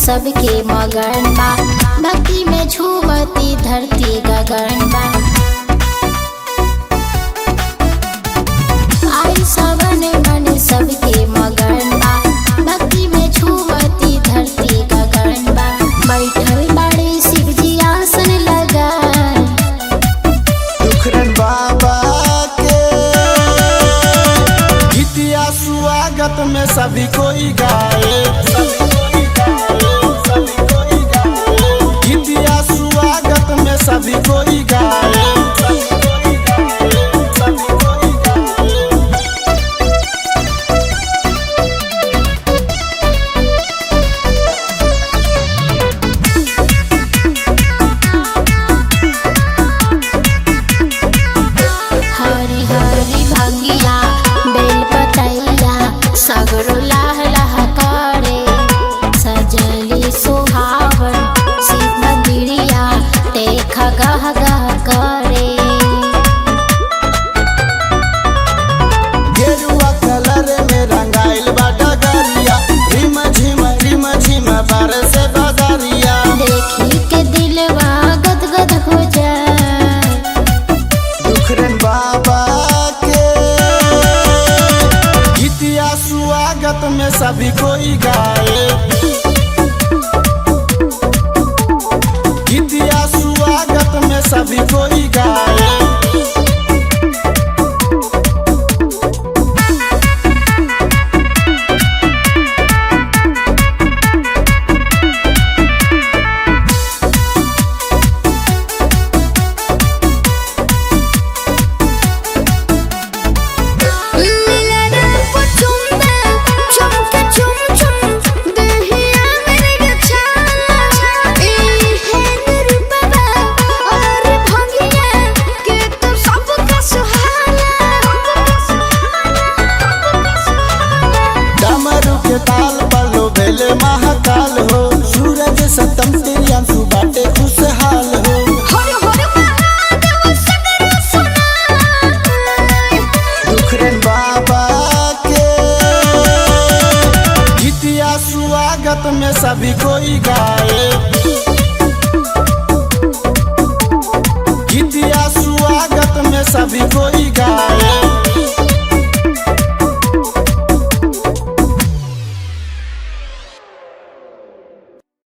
सबके मगन बा भक्ति में झूमती धरती गगन बा आई सवन मन सबके मगन बा भक्ति में झूमती धरती गगन बा बैठल बड़े शिव जी आसन लगा दुखरन बाबा के गीतिया स्वागत में सभी कोई गाए गीतिया स्वागत में सभी कोई गाए हरी हरी भंगिया बेल पतैया सगरो लाह लाह करे सजली सुहावन शिव मंदिरिया देख गह गह करे गेरुआ कलर में रंगाइल बा डगरिया रिम झिम रिम झिम बरसे बदरिया देखी के दिलवा गद गद हो जाए दुखरन बाबा के गीतिया स्वागत में सभी कोई गाए गीतिया स्वागत में सभी कोई गाए डमरू के ताल पलो भेले महाकाल हो सूरज सतम तिरियांशु बाटे खुशहाल हो दुखरन बाबा के गीतिया स्वागत में सभी कोई गाए गीतिया स्वागत में सभी कोई गाए